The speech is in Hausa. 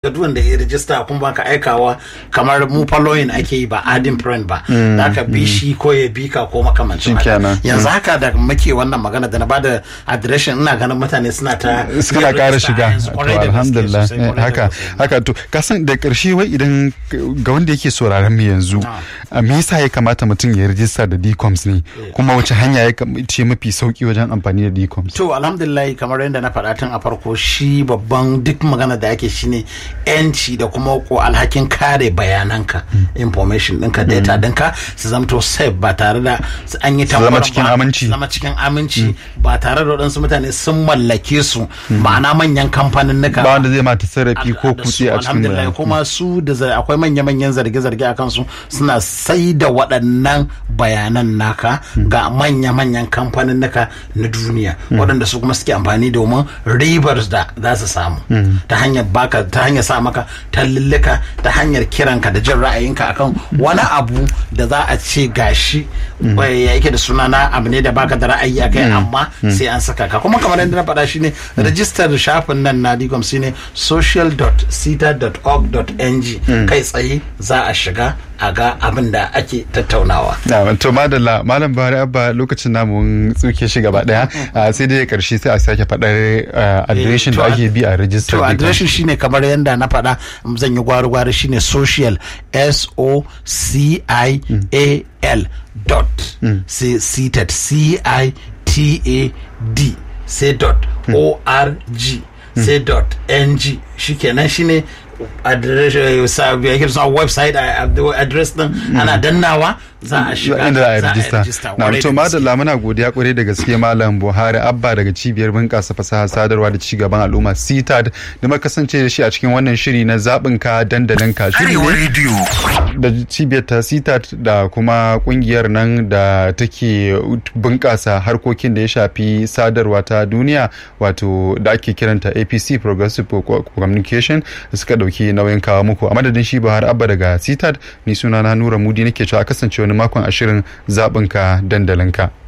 ga duk wanda ya rijista kuma ba ka aikawa kamar mu following ake yi ba adin friend ba za ka bi shi ko ya bi ka ko makamancin haka Shikenan. yanzu haka da muke wannan magana da na bada adireshin ina ganin mutane suna ta suna yin ƙara rijista shiga yanzu, to kwarai da gaske alhamdulillah sosai, eh, kwarai da haka gaske. haka to kasan da ƙarshe wai idan ga wanda yake sauraron mu yanzu a me yasa ya kamata mutum ya rijista da DCOMS ne kuma wace hanya ya kam- ce mafi sauki wajen amfani da DCOMS To alhamdulillah kamar yadda na faɗa tun a farko shi babban duk magana da ake shine yanci da kuma ko alhakin kare bayananka information ɗinka data ɗinka su zamto safe ba tare da su an yi zama tambarin cikin ba, aminci. su zama cikin aminci ba tare da waɗansu mutane sun mallake su ma'ana manyan kamfanin nuka ba wanda zai ma tasarrafi ko da su, kutse a cikin alhamdulillah bayan kuma su da zar- akwai manya-manyan zarge-zarge a kansu suna sai da waɗannan bayanan naka ga manya-manyan kamfanin naka na duniya waɗanda su kuma suke amfani domin ribar da za su samu ta hanyar baka ta hanyar sa maka tallillika ta hanyar kiranka da jin ra'ayinka akan wani abu da za a ce gashi wai ya yake da suna na abu ne da baka da ra'ayi akai amma sai an saka ka kuma kamar yadda na faɗa shine rajistar shafin nan na digom shine social.sita.org.ng kai tsaye za a shiga a ga abin da ake tattaunawa Na, to madalla malam Buhari Abba lokacin namu mun tsuke shi gaba daya ah, sai dai karshe sai a sake faɗar ah, adireshin to da ad- ake bi a rijistar to DCOMS. adireshin shine kamar yadda na faɗa zan yi gwari-gwari shine social s o c i a l dot sai seated c i t a d sai dot o r g sai dot n g shikenan shine address eh, sa- ya ke suna website a- a- address din ana dannawa za a shiga inda za a za a rijista rijista na kwarai to da gaske. madalla muna godiya kwarai da gaske malam buhari abba daga cibiyar bunƙasa fasaha sadarwa da cigaban al'umma citad da muka kasance da shi a cikin wannan shiri na zaɓin ka dandalin ka shiri Arewa ne Radio. da cibiyar ta citad da kuma kungiyar nan da take bunƙasa harkokin da ya shafi sadarwa ta duniya wato da ake kiranta apc progressive Co- communication da suka ɗauki nauyin kawo muku a madadin shi buhari abba daga citad ni suna na nura mudi nake cewa a kasance wani makon ashirin zaɓinka dandalinka